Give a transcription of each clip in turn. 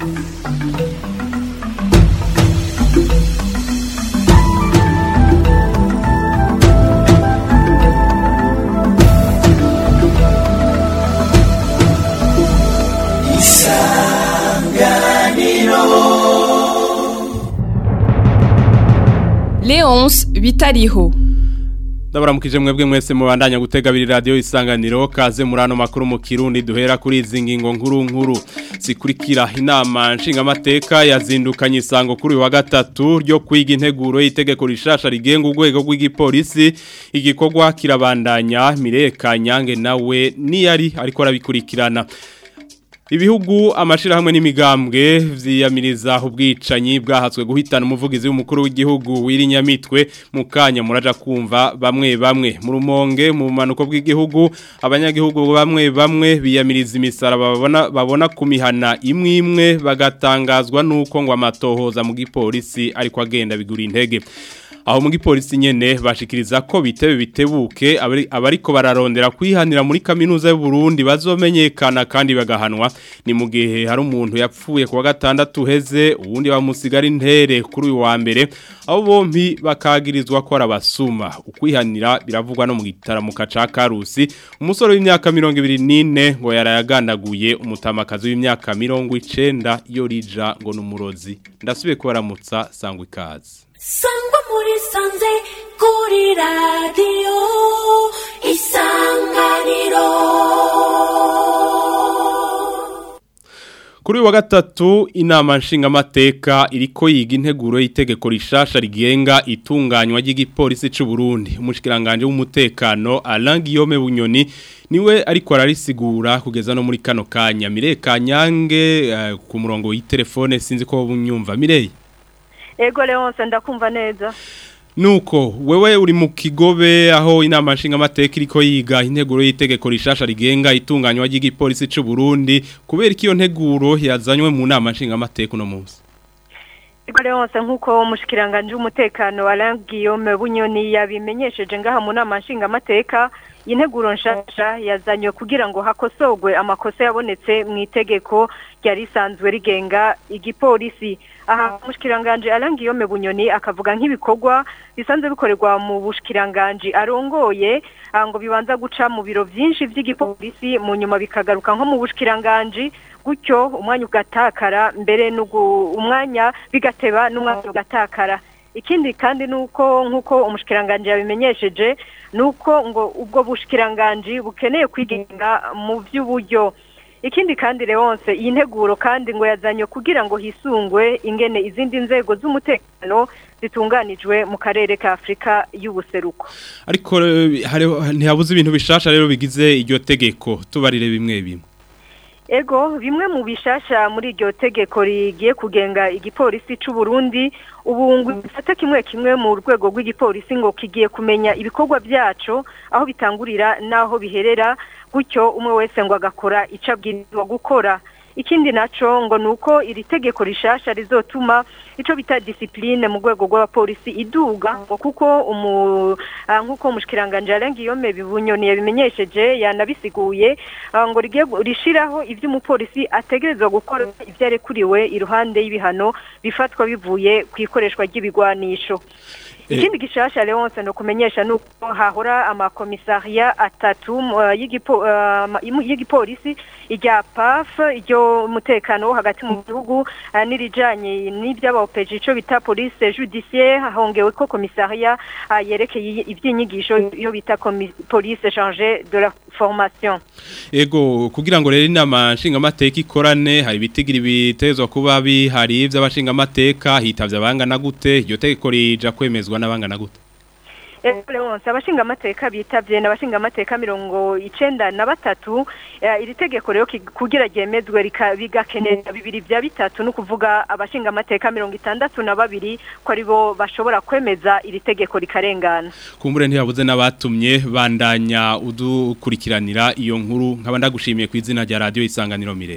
Leonce bitariho Ndabaramukije mwebwe mwese mubandanya gutega abiri radio isanganiro kaze murano makuru mu Kirundi duhera kuri izi ngingo nkuru nkuru zikurikira inama nshingamateka yazindukanye isango kuri wa gatatu ryo kwiga integuro y'itegeko rishasha rigenga urwego rw'igipolisi igikorwa kirabandanya Mireka Nyange nawe niyari ariko arabikurikirana Ibihugu amashirahamwe n'imigambwe vyiyamiriza ubwicanyi bwahatswe guhitana umuvugizi w'umukuru w'igihugu wirinyamitwe mukanya muraja kumva bamwe bamwe mu rumonge mu manuko bw'igihugu abanyagihugu bamwe bamwe biyamiriza imisara babona babona kumihana imwe imwe bagatangazwa nuko ngo amatohoza mu gipolisi ariko agenda bigura intege aho mu gipolisi nyene bashikiriza ko bitebe bitebuke abariko bararondera kwihanira muri kaminuza y'u Burundi bazomenyekana kandi bagahanwa ni mu gihe hari umuntu yapfuye kuwa gatandatu heze uwundi bamusigara intere kuri uyu wa mbere aho bompi bakagirizwa ko arabasuma ukwihanira biravugwa no mu gitaramuka ca Karusi umusore w'imyaka 24 ngo yarayagandaguye umutamakazi w'imyaka 90 yo rija ngo numurozi ndasubiye kubaramutsa sangwa ikaze sangwa muri sanze kuri radiyo isanganiro Kuri wa gatatu inama nshingamateka iriko yiga integuro y'itegeko rishasha rigenga itunganywa ry'igipolisi c'u Burundi umushikiranganje w'umutekano Alain Guillaume Bunyoni niwe ariko ararisigura kugeza no muri kano kanya Mireka Nyange uh, ku murongo w'itelefone sinzi ko bunyumva Mireye Ego Leonce ndakumva neza Nuko wewe uri mu kigobe aho inama nshingamateka iriko yiga integuro y'itegeko rishasha rigenga itunganywa ry'igipolisi c'u Burundi kubera ikiyo nteguro yazanywe mu nama nshingamateka no munsi Ego Leonce nkuko umushikiranganje w'umutekano Alain Guillaume Bunyoni yabimenyesheje ngaha mu nama nshingamateka integuro nshasha yazanywe kugira ngo hakosogwe amakosa yabonetse mu itegeko ryari risanzwe rigenga igipolisi aha umushikiranganje Alain Guillaume Bunyoni akavuga nk'ibikorwa bisanzwe bikorerwa mu bushikiranganje arongoye ngo bibanza guca mu biro byinshi by'igipolisi mu nyuma bikagaruka nko mu bushikiranganje gutyo umwanya ugatakara mbere umwanya bigateba n'umwanya ugatakara ikindi kandi nuko nkuko umushikiranganje yabimenyesheje nuko ngo ubwo bushikiranganje bukeneye kwigenga mu by'uburyo ikindi kandi Leonce iyi nteguro kandi ngo yazanye kugira ngo hisungwe ingene izindi nzego z'umutekano zitunganijwe mu karere ka Afrika y'ubuseruko ariko ntihabuze ibintu bishasha rero bigize iryo tegeko tubarire bimwe bimwe Ego bimwe mu bishasha muri iryo tegeko rigiye kugenga igipolisi c'u Burundi ubu ngo ifata kimwe kimwe mu rwego rw'igipolisi ngo kigiye kumenya ibikorwa byaco aho bitangurira naho biherera gutyo umwe wese ngo agakora ico abwirizwa gukora ikindi naco ngo nuko iri tegeko rishasha rizotuma ico bita discipline mu rwego rw'abapolisi iduga ngo kuko umu nkuko umushikiranganje Alain Guillaume bibunyoni yabimenyesheje yanabisiguye ngo rigiye rishiraho ivyo umupolisi ategerezwa gukora ivyarekuriwe iruhande y'ibihano bifatwa bivuye ku ikoreshwa ry'ibigwanisho ikindi gishasha Leonce no kumenyesha nuko hahora amakomisaria atatu y'igipolisi irya PAF iryo umutekano wo hagati mu gihugu nirijanye n'iby'abaopeje ico bita police judiciaire hongewe ko komisaria yerekeye ibyinyigisho iyo bita police chargée de la formation Ego kugira ngo rero inama nshingamateka ikorane hari bitigira bitezwa kuba bihari by'abashingamateka hitavye abangana gute iryo tegeko rija kwemezwa n'abangana gute Leonce abashingamateka bitavye n'abashingamateka mirongo icenda na batatu iri tegeko rero kugira ryemezwe bigakenera bibiri vya bitatu no kuvuga abashingamateka mirongo itandatu na babiri ko aribo bashobora kwemeza iri tegeko rikarengana kumbure ntiyabuze n'abatumye bandanya udukurikiranira iyo nkuru nkaba ndagushimiye ku izina rya radio isanganiro Mireye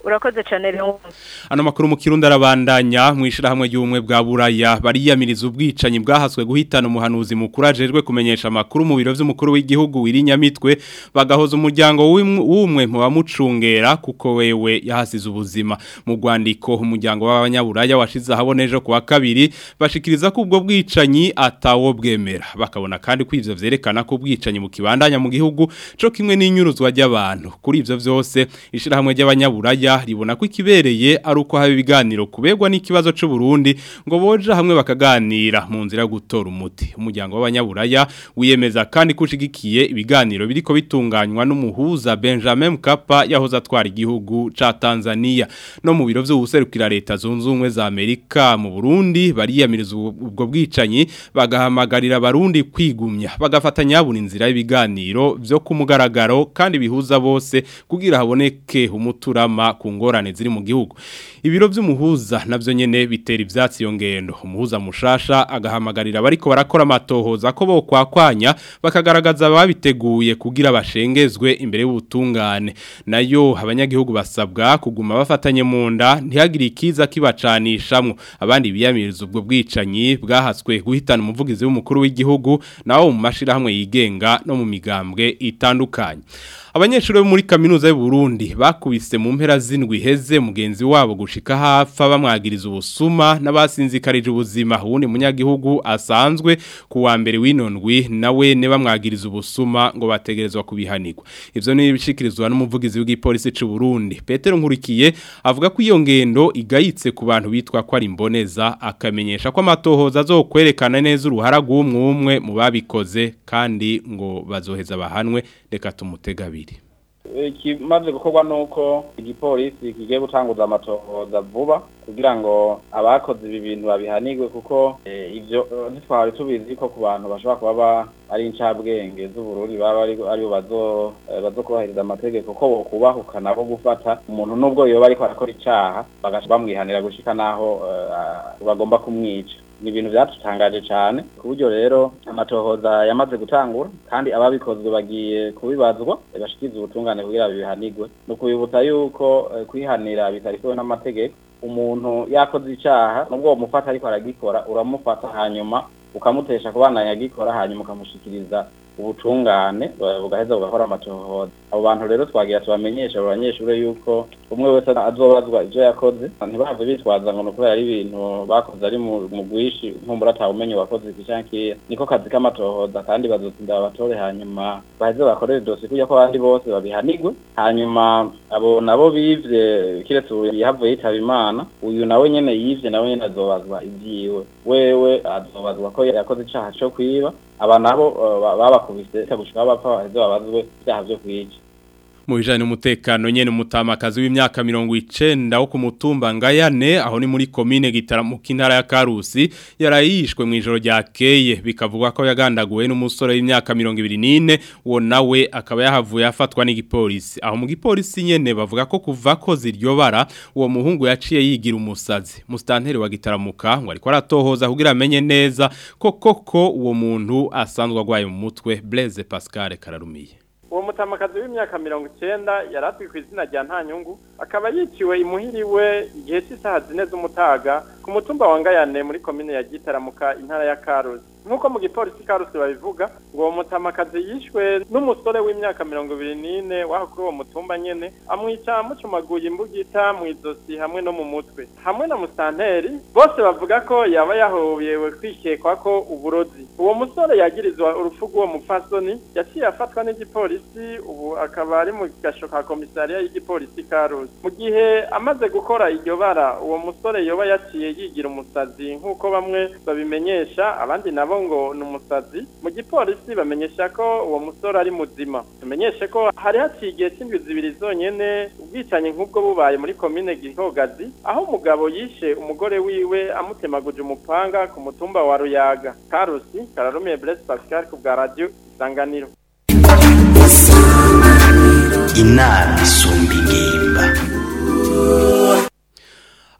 urakoze cyane rero Ano makuru mu kirundi arabandanya mu ishirahamwe ry'ubumwe bwa Buraya bariyamiriza ubwicanyi bwahaswe guhitana umuhanuzi mukuru ajejwe kumenyesha amakuru mu biro vy'umukuru w'igihugu wirinyamitwe bagahoza umuryango w'umwe mu bamucungera kuko wewe yahasize ubuzima mu Rwandiko umuryango w'abanyaburaya washize ahaboneje kuwa kabiri bashikiriza ko ubwo bwicanyi atawo bwemera bakabona kandi ko ivyo vyerekana ko ubwicanyi mu kibandanya mu gihugu co kimwe n'inyuruzwa ry'abantu kuri ivyo vyose ishirahamwe ry'abanyaburaya ribona ko ikibereye ari uko haba ibiganiro kubegwa n'ikibazo c'u Burundi ngo boje hamwe bakaganira mu nzira yo gutora umuti umuryango w'abanyaburaya wiyemeza kandi kushigikiye ibiganiro biriko bitunganywa n'umuhuza Benjamin Mkapa yahoze atwara igihugu ca Tanzania no mu biro vy'ubuserukira leta zunze ubumwe za Amerika mu Burundi bariyamiriza ubwo bwicanyi bagahamagarira abarundi kwigumya bagafatanya buri nzira y'ibiganiro vyo kumugaragaro kandi bihuza bose kugira haboneke umuturama ku ngorane ziri mu gihugu ibiro by'umuhuza navyo nyene bitera ivyatsi yo ngendo umuhuza mushasha agahamagarira bariko barakora amatohoza ko bo kwakwanya bakagaragaza babiteguye kugira bashengezwe imbere y'ubutungane nayo abanyagihugu basabwa kuguma bafatanye mu nda ntihagire ikiza kibacanishamwe abandi biyamiriza ubwo bwicanyi bwahaswe guhitana umuvugizi w'umukuru w'igihugu nawo mu mashirahamwe yigenga no mu migambwe itandukanye Abanyeshuri bo muri kaminuza y'u Burundi bakubise mu mpera zindwi heze mugenzi wabo gushika hafa bamwagiriza ubusuma n'abasinzikarije ubuzima uwundi munyagihugu asanzwe ku wa mbere w'inondwi nawe ne bamwagiriza ubusuma ngo bategerezwa kubihanirwa ivyo ni ibishikirizwa n'umuvugizi w'igipolisi c'u Burundi Petero Nkurikiye avuga ko iyo ngendo igayitse ku bantu bitwa ko ari imboneza akamenyesha ko amatohoza azokwerekana neza uruhara rw'umwe mu babikoze kandi ngo bazoheza bahanwe reka tumutega abiri ikimaze gukorwa nuko igipolisi kigiye gutanguza amatohoza vuba kugira ngo abakoze ibi bintu babihanirwe kuko ivyo ntitwari tubizi ko ku bantu bashobora kuba ari incabwenge z'ubururi baba aribo bazokubahiriza amategeko ko bokubahuka nabo gufata umuntu n'ubwo yoba ariko arakora icaha bagaca bamwihanira gushika naho bagomba kumwica ni ibintu byatutangaje cyane ku buryo rero amatohoza yamaze gutangura kandi ababikozwe bagiye kubibazwa bashikiriza ubutungane kugira bihanirwe ni ukubibutsa yuko kwihanira bitarikowe n'amategeko umuntu yakoze icyaha nubwo uwo mufata ariko aragikora uramufata hanyuma ukamutesha kubana yagikora hanyuma ukamushikiriza ubutungane bugaheza bugakora amatohoza abo bantu rero twagira tubamenyesha abo banyeshuri yuko umwe wese azobazwa ivyo yakoze ntibahave bitwaza ngo nukubera ari ibintu bakoze ari mu bwishi nkumbura atawumenye wakoze iki canke niko kazi k'amatohoza kandi bazotsinda babatore hanyuma baheze bakorere dosi kuja ko abandi bose babihanigwe hanyuma abo nabo bivye kiretse ubu yahavuye yitaba imana uyu nawe nyene yivye nawe nyene azobazwa ivyiwe wewe azobazwa ko yakoze icaha co kwiba aba nabo babakubise gushika bapfa baheze babazwe ivyaha vyo kwica mu bijanye n'umutekano nyene umutamakazi w'imyaka 90 wo ku mutumba ngayane aho ni muri commune gitaramuka intara ya Karusi yarayishwe mu ijoro rya keye bikavugwa ko yagandaguwe n'umusore w'imyaka 24 wo nawe akaba yahavuye afatwa n'igipolisi aho mu gipolisi nyene bavuga ko kuva ko ziryo bara uwo muhungu yaciye yigira umusazi mustanteri wa gitaramuka ngo ariko aratohoza kugira amenye neza ko koko uwo muntu asanzwe agwaye mu mutwe Blaise Pascal Kararumiye uwo mutamakazi w'imyaka mirongo icyenda yari azwi ku izina rya ntanyungu akaba yiciwe imuhiriwe igihe cy'isaha zine z'umutaga ku mutumba wa ngayane muri komine ya gitaramuka intara ya karusi nk'uko mu gipolisi karusi babivuga ngo uwo mutamakazi yishwe n'umusore w'imyaka mirongo ibiri n'ine waho kuri uwo mutumba nyene amwica amucumaguye imbugita mu izosi hamwe no mu mutwe hamwe na musanteri bose bavuga ko yaba yahobewe kwikekwa ko uburozi uwo musore yagirizwa urupfu rw'uwo mupfasoni yaciye afatwa n'igipolisi ubu akaba ari mu gasho ka komisariya y'igipolisi karusi mu gihe amaze gukora iryo bara uwo musore yoba yaciye yigira umusazi nk'uko bamwe babimenyesha abandi nabo ngo ni umusazi mu gipolisi bamenyesha ko uwo musore ari muzima tumenyeshe ko hari haciye igihe cy'indwi zibiri zonyene ubwicanyi nk'ubwo bubaye muri komine gihogazi aho umugabo yishe umugore wiwe amutemaguje umupanga ku mutumba wa ruyaga karusi kararumiye blaise pascal ku bwa radio isanganiro inama isumba ingimba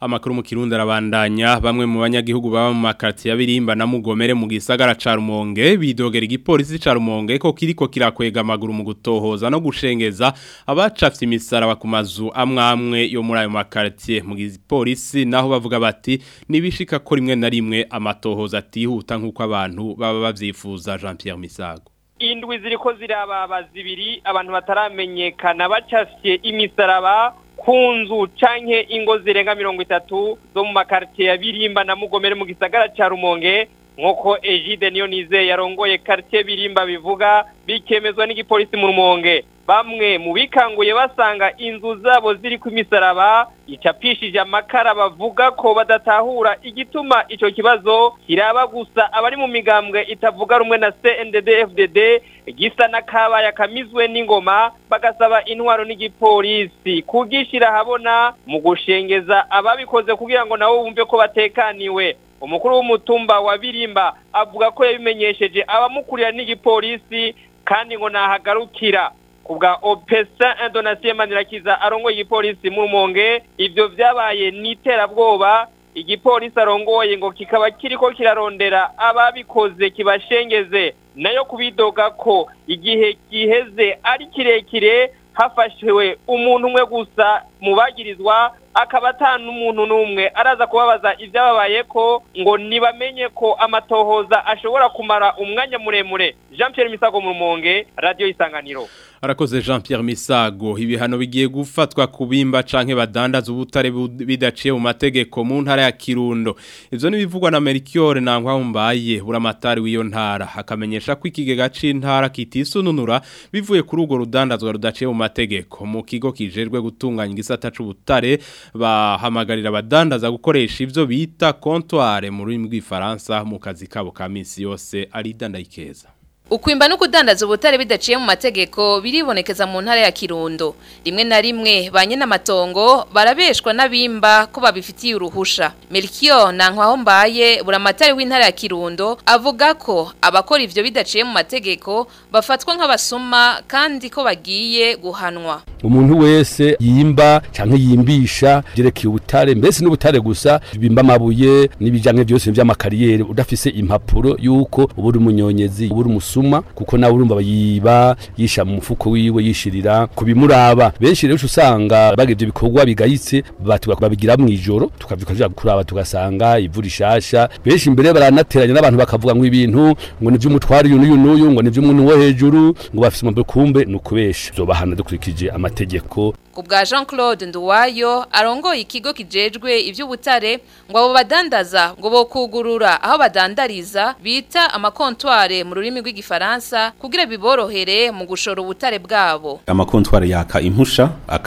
amakuru mu kirundi arabandanya bamwe mu banyagihugu baba mu makarti ya Birimba na Mugomere mu gisagara ca Rumonge bidogera igipolisi ca Rumonge ko kiriko kirakwega amaguru mu gutohoza no gushengeza abacafye imisaraba ku mazu amwamwe yo muri ayo makarti mu gipolisi naho bavuga bati nibishika ko rimwe na rimwe amatohoza atihuta nkuko abantu baba bavyifuza Jean Pierre Misago indwi ziriko zirababa zibiri abantu bataramenyekana bacafye imisaraba ku nzu canke ingo zirenga mirongo itatu zo mu makartiye ya Birimba na Mugomere mu gisagara ca Rumonge nk'uko Egide niyo nize yarongoye quartier Birimba bivuga bikemezwa n'igipolisi mu Rumonge bamwe mu bikanguye basanga inzu zabo ziri ku misaraba icapishije amakara bavuga ko badatahura igituma ico kibazo kiraba gusa abari mu migambwe itavuga rumwe na CNDD FDD gisa n'akabaya kamizwe n'ingoma bagasaba intwaro n'igipolisi kugishira habona mu gushengeza ababikoze kugira ngo nabo bumve ko batekaniwe umukuru w'umutumba wa Birimba avuga ko yabimenyesheje abamukurira n'igipolisi kandi ngo nahagarukira kubwa opesa indonasiyo manirakiza arongoye igipolisi mu rumonge ibyo byabaye n'iterabwoba igipolisi arongoye ngo kikaba kiriko kirarondera ababikoze kibashengeze nayo kubidoga ko igihe giheze ari kirekire hafashwe umuntu umwe gusa mu bagirizwa akaba atanu umuntu n'umwe araza kubabaza ibyababaye ko ngo nibamenye ko amatohoza ashobora kumara umwanya muremure jean Pierre misago mu rumonge radiyo isanganiro arakoze Jean Pierre Misago ibihano bigiye gufatwa kubimba canke badandaza ubutare bidaciye mu mategeko mu ntara ya Kirundo ivyo nibivugwa na Melchior Nankwaumbaye buramatari w'iyo ntara akamenyesha ko ikigega c'intara kitisununura bivuye kuri ugo rudandazwa rudaciye mu mategeko mu kigo kijejwe gutunganya igisata c'ubutare bahamagarira abadandaza gukoresha ivyo bita comptoir mu rurimi rw'ifaransa mu kazi kabo ka misi yose ari dandayikeza Ukwimba no kudandaza ubutare bidaciye mu mategeko biribonekeza mu ntara ya Kirundo. Rimwe na rimwe banye n'amatongo barabeshwa n'abimba ko babifitiye uruhusha. Melchior Nankwaho mbaye buramatari w'intara ya Kirundo avuga ko abakora ivyo bidaciye mu mategeko bafatwa nk'abasuma kandi ko bagiye guhanwa. umuntu wese yimba canke yimbisha jerekeye ubutare mbese n'ubutare gusa bimba amabuye n'ibijanye byose by'amakariyeri udafise impapuro yuko uburi umunyonyezi uburi umusuma kuko nawe urumva yiba yisha mu mufuko wiwe yishirira kubimuraba benshi rero usanga bagivye bikorwa bigayitse batuga babigira mu ijoro tukavyuka tuja kuraba tugasanga ivu rishasha benshi imbere baranateranya n'abantu bakavuga ngo ibintu ngo ni vy'umutwari uyu n'uyu n'uyu ngo ni vy'umuntu wo hejuru ngo bafise umabwe kumbe nukubesha zobahana dukurikije amategeko Kubwa Jean Claude Nduwayo arongoye ikigo kijejwe ivy'ubutare ngo abo badandaza ngo bokugurura aho badandariza bita amakontware mu rurimi rw'igifaransa kugira biborohere mu gushora ubutare bwabo. amakontwari yaka impusha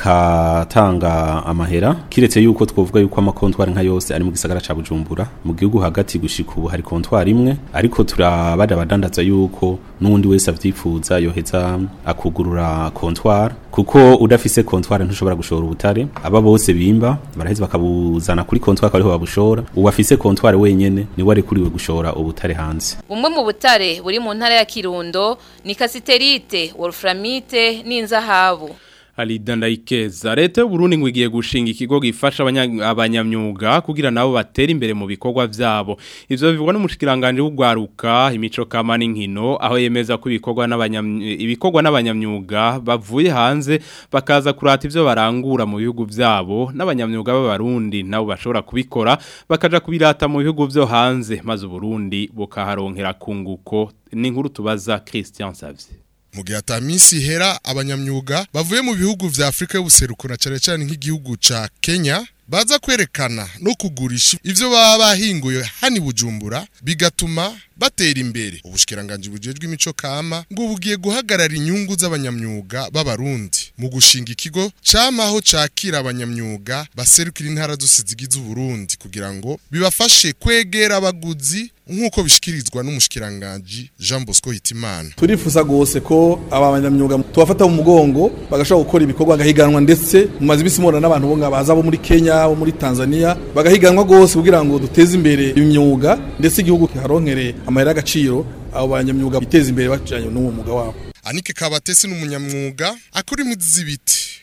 akatanga amahera kiretse yuko twovuga yuko amakontwari nka yose ari mu gisagara ca Bujumbura mu gihugu hagati gushika ubu hari kontwari imwe ariko turabada abadandaza yuko n'undi wese avyifuza yoheza akugurura kontwari kuko udafise kontwari ntushobora gushora ubutare aba bose bimba baraheza bakabuzana kuri kontwari ariho babushora uwafise kontwari wenyene niwe arekuriwe gushora ubutare hanze Bumwe mu butare buri mu ntara ya Kirundo ni kasiterite, wolframite n'inzahabu. Alida Ndayikeza leta y'u Burundi ngo igiye gushinga ikigo gifasha abanya- abanyamyuga kugira nabo batera imbere mu bikorwa vyabo ivyo bivugwa n'umushikiranganje w'ugwaruka imico kama n'inkino aho yemeza ko ibikorwa n'abanyam ibikorwa n'abanyamyuga bavuye hanze bakaza kurata ivyo barangura mu bihugu vyabo n'abanyamyuga b'abarundi nabo bashobora kubikora bakaja kubirata mu bihugu vyo hanze maze Burundi bukaharonkera kunguko ni inkuru tubaza Christian Savye mu gihe ata minsi ihera abanyamyuga bavuye mu bihugu vya Afrika y'ubuseruko na cane cane nk'igihugu ca Kenya baza kwerekana no kugurisha ivyo baba bahinguye hani bujumbura bigatuma batera imbere ubushikiranganje bujejwe imico kama ngo bugiye guhagarara inyungu z'abanyamyuga b'abarundi mu gushinga ikigo camaho cakira abanyamyuga baserukira intara zose zigize uburundi kugira ngo bibafashe kwegera abaguzi nk'uko bishikirizwa n'umushikiranganje Jean Bosco Hitimana turifuza gose ko aba banyamyuga tubafata mu mugongo bagashobora gukora ibikorwa bagahiganwa ndetse mu mazi bisi mubona n'abantu bo ngabaza bo muri Kenya bo muri Tanzania bagahiganwa gose kugira ngo duteze imbere imyuga ndetse igihugu kiharonkere amahera y'agaciro abo banyamyuga biteze imbere bajanye n'uwo mwuga wabo Anike Kabatesi n'umunyamwuga akora imwizi z'ibiti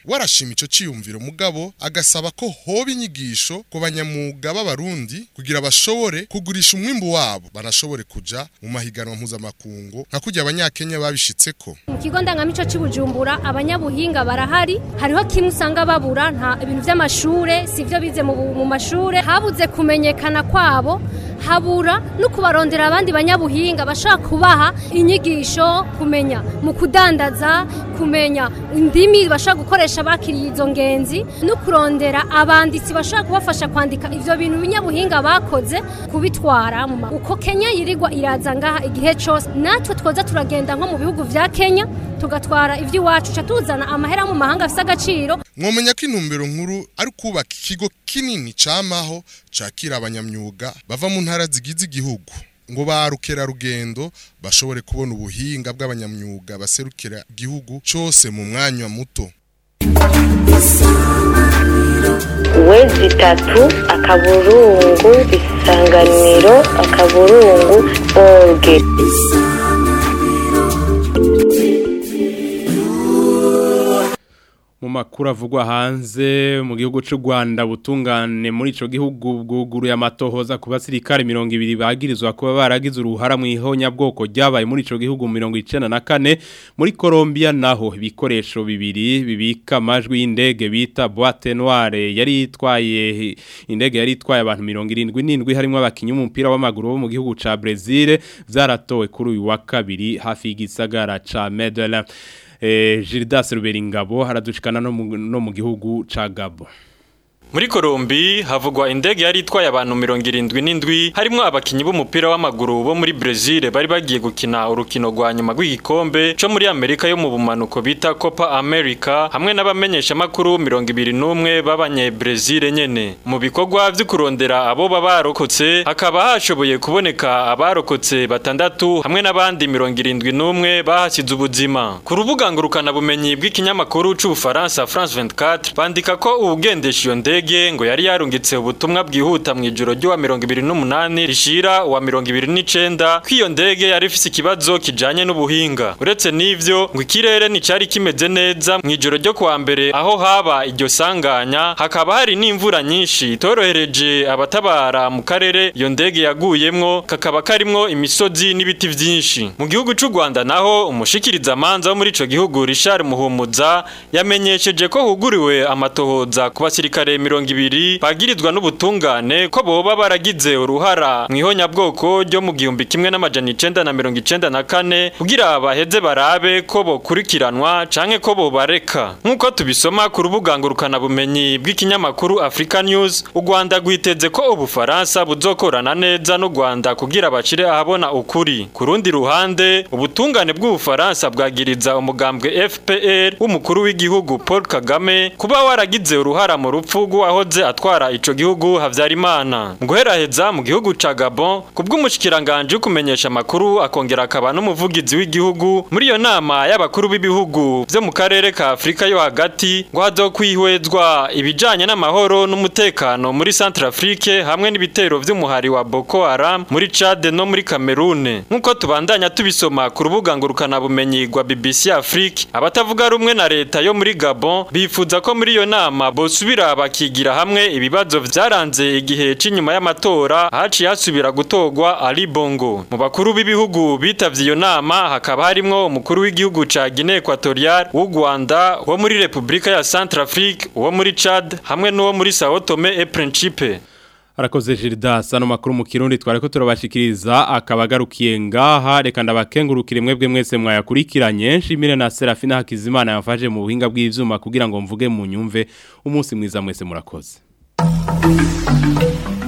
warashima ico ciyumviro mugabo agasaba ko hoba inyigisho ku banyamuga b'abarundi kugira bashobore kugurisha umwimbu wabo banashobore kuja mu mahiganwa mpuzamakungu nka kurya abanyakenya babishitseko mu kigo ndangamico cy'ubujumbura abanyabuhinga barahari hariho kimwe usanga babura nta ibintu by'amashure si byo bize mu, mu mashure habuze kumenyekana kwabo habura no kubarondera abandi banyabuhinga bashaka kubaha inyigisho kumenya mu kudandaza kumenya indimi bashaka gukoresha bakiriye izo ngenzi no kurondera abanditsi bashaka kubafasha kwandika ivyo bintu binyabuhinga bakoze kubitwara mu ma- uko Kenya yirirwa iraza ngaha igihe cose natwe twoza turagenda nko mu bihugu vya Kenya tugatwara ivy'iwacu ca tuzana amahera mu mahanga afise agaciro mwomenya ko intumbero nkuru ari kubaka ikigo kinini camaho cakira abanyamyuga bava mu ntara zigize igihugu ngo ba rukerarugendo bashobore kubona ubuhinga bw'abanyamyuga baserukira igihugu cose mu mwanya muto wezi itatu akaburungu isanganiro akaburungu orge mu makuru avugwa hanze mu gihugu cy'u Rwanda butungane muri ico gihugu bwuguruye amatohoza ku basirikare 200 bagirizwa kuba baragize uruhara mu ihonyabwoko ryabaye muri ico gihugu 94 muri Colombia naho ibikoresho bibiri bibika amajwi y'indege bita boîte noire yari itwaye indege yari itwaye abantu 77 harimo abakinyi umupira w'amaguru bo mu gihugu ca Brazil zaratowe kuri uyu wa kabiri hafi y'igisagara ca Medellin eh, Gildas Ruberingabo haradushikana no mu- no mu gihugu ca Gabo Muri Kolombi havugwa indege yari itwaye abantu 77 harimo abakinyi b'umupira w'amaguru bo muri Brazil bari bagiye gukina urukino rwa nyuma rw'igikombe cyo muri Amerika yo mu bumanuko bita Copa America hamwe n'abamenyesha makuru 21 babanye Brazil nyene mu bikorwa vyo kurondera abo babarokotse hakaba hashoboye kuboneka abarokotse batandatu hamwe n'abandi 71 bahasize ubuzima ku rubuga ngurukana bumenyi bw'ikinyamakuru c'ubufaransa France 24 bandika ko ubugendesha iyo ndege ngo yari yarungitse ubutumwa bwihuta mu ijoro ry'uwa 28 rishira uwa 29 ko iyo ndege yari ifise ikibazo kijanye n'ubuhinga uretse n'ivyo ngo ikirere nticari kimeze neza mu ijoro ryo kuwa mbere aho haba iryo sanganya hakaba hari n'imvura nyinshi itorohereje abatabara mu karere iyo ndege yaguyemwo kakaba karimwo imisozi n'ibiti vyinshi mu gihugu c'u Rwanda naho umushikiriza manza wo muri ico gihugu Richard Muhumuza yamenyesheje ko huguriwe amatohoza ku basirikare 200 bagirizwa n'ubutungane ko boba baragize uruhara mu ihonyabwoko ryo mu gihumbi kimwe n'amajana icenda na mirongo icenda na kane kugira baheze barabe ko bokurikiranwa canke ko bobareka nk'uko tubisoma ku rubuga ngurukana bumenyi bw'ikinyamakuru Africa News u Rwanda rwiteze ko ubufaransa buzokorana neza n'u Rwanda kugira bacire ahabona ukuri ku rundi ruhande ubutungane bw'ubufaransa bwagiriza umugambwe FPR w'umukuru w'igihugu Paul Kagame kuba waragize uruhara mu rupfu rw'uwahoze atwara ico gihugu Havyarimana mu guheraheza mu gihugu ca Gabon kubw'umushikiranganje kumenyesha amakuru akongera akaba n'umuvugizi w'igihugu muri iyo nama y'abakuru b'ibihugu vyo mu karere ka Afrika yo hagati ngo hazokwihwezwa ibijanye n'amahoro n'umutekano muri Centrafrique hamwe n'ibitero vy'umuhari wa Boko Haram muri Chad no muri Cameroon nkuko tubandanya tubisoma ku rubuga ngurukana bumenyi rwa BBC Afrique abatavuga rumwe na leta yo muri Gabon bifuza ko muri iyo nama bosubira bakigira hamwe ibibazo vyaranze igihe c'inyuma y'amatora haciye hasubira gutorwa Ali Bongo mu bakuru b'ibihugu bitavye iyo nama hakaba harimwo umukuru w'igihugu ca Guinea Equatorial w'u Rwanda wo muri Republika ya Centrafrique uwo muri Chad hamwe n'uwo muri Sao Tome et Principe Arakoze Gildas ano makuru mu kirundi twareko turabashikiriza akabagarukiye ngaha reka ndabakengurukire mwebwe mwese mwayakurikiranye nshimire na Serafina Hakizimana yamfaje mu buhinga bw'ivyuma kugira ngo mvuge mu nyumve umunsi mwiza mwese murakoze